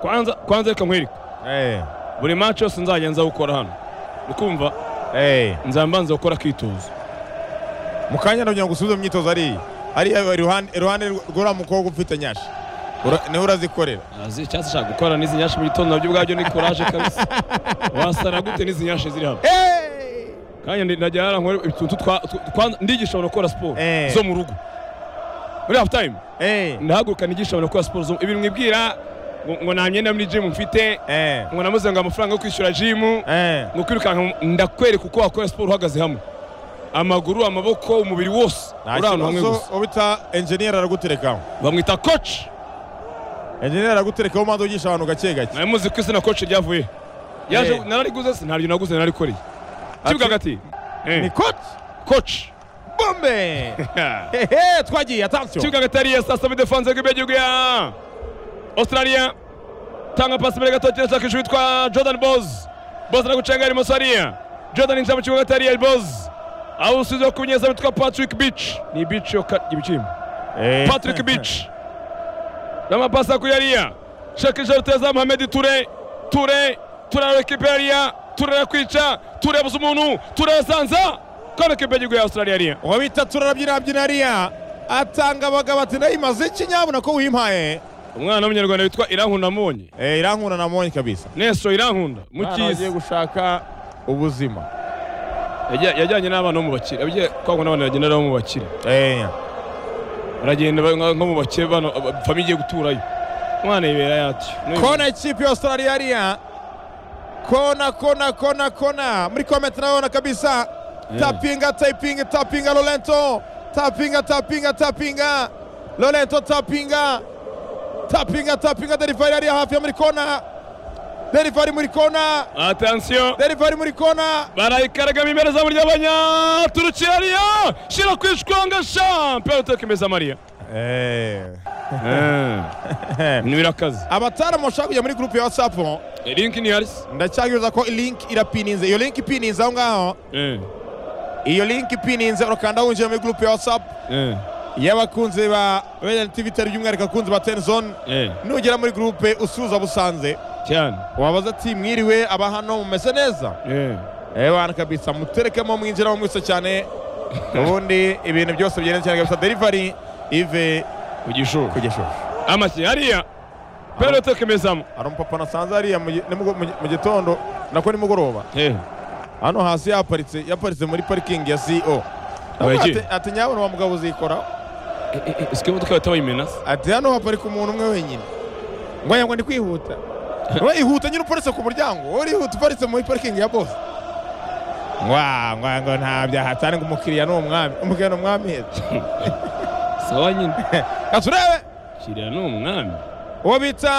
kwanza kwanza reka nkwereke Eh. buri match yose nzajya nza gukora hano ni kumva Eh. nzambanza gukora akitozo Mu kanya kugira ngo usubize mu myitozo hariya hariya bari iruhande iruhande rw'uriya mukobwa ufite nyashi Ura- niwe urazikorera icyatsi ashaka gukora n'izi nyashi mu gitondo nabyo ubwabyo ni koraje kabisa wasara gute n'izi nyashi ziri hano kanya ndi- najya hara nkore utuntu twa- tw- twa- ndigisha abantu gukora siporo Eh. zo mu rugo muri hafu time Eh. ndahaguruka nigisha abantu gukora siporo zo ibintu mwibwira ngo- ngo nta myenda muri jimu mfite Eh. ngo namuze ngo amafaranga yo kwishyura jimu Eh. ni ukwirukanka mu- ndakwereka uko wakora siporo uhagaze hamwe amaguru amaboko umubiri wose Nta uri ahantu hamwe kibazo, gusa uwo bita enjeniyeri araguterekaho bamwita koci enjeniyeri araguterekaho maze ugisha abantu gake gake nawe muzi ko izina koci ryavuye yaje Eh. narariguze se ntaryo naguze narikoreye kibuga hagati ni koti koci bombe hehe twagiye atansiyo kibuga hagati hariya saa saba idefanze rw'imbere y'igihugu ya australia tanga pasi imbere gato kirashaka ijuru witwa jordan boz boz aragucenga ari hariya jordan yinjira mu kibuga hagati hariya boz aho usubiza ku munyezamu witwa patrick beach ni beach yo ka- ibicimba Patrick Beach n'amapasi kuri Yariya Shaki Jaruteza Mohamed Ture Ture Ture arekipera Yariya Ture arakwica Ture yabuze umuntu Ture yasanza kano kipe y'igihugu ya Australia Yariya uwo bita turarabyinabyina hariya atanga abagabo ati ndayimaze iki nyabona ko wimpaye umwana w'umunyarwanda witwa Irankunda Mbonye Eh, irankunda na monye kabisa Neso Irankunda Umwana wagiye mukizi gushaka ubuzima Yajya- yajyanye n'abana bo mu bakire abiye kwa kuna abana bagenda nabo mu bakire Eh. baragenda ba- nka- nko mu bakire bano ab- famiye igiye guturayo umwana yibera yatyo N'uyu- kona ikipe ya australia hariya kona kona kona kona muri komenti naona kabisa tapinga tapinga tapinga lolento tapinga tapinga tapinga lolento tapinga tapinga tapinga derivari hariya hafi ya muri kona derivari muri kona attention derivari muri kona barayikaragamo imbere zamu ry'abanyaturukiya riyo shira kwishwanga sha mpera uteka imeza mariya ni birakaze abataramu bashaka kujya muri gurupe ya whatsapp link ni harisi ndacyagiriza ko link irapininze iyo link ipininze aho ngaho iyo link ipininze urakanda winjira muri gurupe ya whatsapp iyo abakunzi ba radiyanti tivi itari by'umwihariko abakunzi ba teni zone nugera muri gurupe usuhuza busanze cyane wabaza ati mwiriwe aba hano mumeze neza ebana kabisa muterekemo mwinjiramo mwese cyane ubundi ibintu byose bigenda cyane kabisa derivari ive ku gishuru ku gishusho amashyi hariya mpera uteka imezamo hari umupapa nasanze hariya mu gi- ni mugo- mu gi- mu gitondo nako nimugoroba hano hasi yaparitse yaparitse muri parikingi ya co Abaye iki? Ati- ati nyabona wa mugabo uzikora isike imodoka bahita bayimenasa ati hano haparika umuntu umwe wenyine ngo yango ndi kwihuta we ihuta nyine uparitse ku muryango wowe urihuta uparitse muri parikingi ya bose ngwa ngwa ngo nta byaha atari ngo umukiriya ni umwami umukiriya ni umwami heza sawa nyine reka turebe kiriya ni umwami uwo bita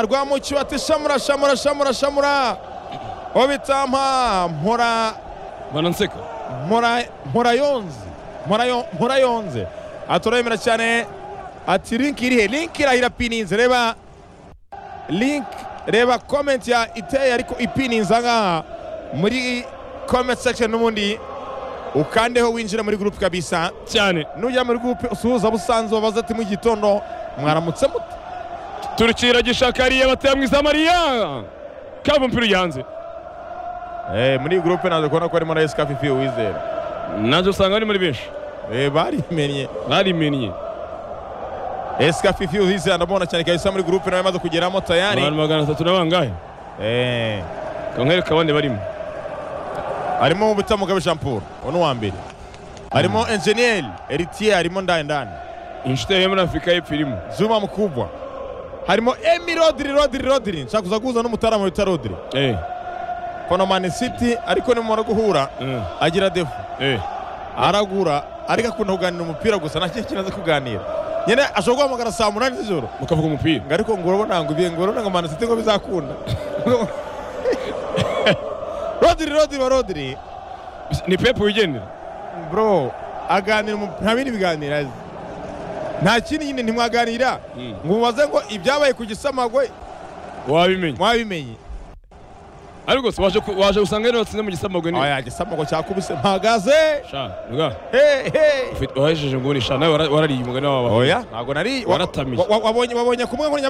rwamukiwe ati shamura shamura shamura shamura uwo bita mpa mpora bananseka Mpora- mporayonze Mporayo- mporayonze aturemera cyane ati link iri he link irahira pininze reba link reba comment ya iteye ariko ipininze aha muri comment section n'ubundi ukandeho winjira muri group kabisa cyane nujya muri group usuhuza busanzwe wabaza ati mu gitondo mwaramutse mute turukira gishaka hariya batera mu izamariya kava umupira ujya hanze eh muri group naje kubona ko harimo na Escafe Fiyo Wizera nabyo usanga bari muri benshi eh barimennye barimennye Escafe Fiyo Wizera ndabona cyane kabisa muri group nawe amaze kugeramo tayari abantu magana atatu na bangahe Eh, kankwereka abandi barimo harimo ubita mugabe Jean Paul uwo wa mbere harimo enjeniyeri eritiye harimo ndani ndani inshuti yawe yo muri afurika y'epfo irimo zuma mukubwa harimo emi rodiri rodiri rodiri nshaka kuza guhuza n'umutarama bita rodiri eh fonomani siti ariko nimumara guhura eh agira defu eh aragura ariko akunda kuganira umupira gusa nta kindi kintu azi kuganira nyine ashobora guhamagara saa munani z'ijoro mukavuga umupira ngo ariko ngo urabona ngo ibihe ngo urabona ngo mani siti ngo bizakunda rodiri rodiri wa rodiri ni pepu wigendera bro aganira umu- nta bindi biganiro azi nta kindi nyine ntimwaganira Mm. ngo mubaze ngo ibyabaye ku gisamagwe wabimenye mwabimenye ariko se waje ku- waje usanga rero watsinze mu gisamagwe ni oya igisamagwe cyakubise mpagaze sha nuga Hey, hey. wahejeje ngo ni sha nawe warariye umugani wawe oya ntabwo nari wa- Waratamiye. wa- wa- wabonye wabonye kumwe ngo nyamara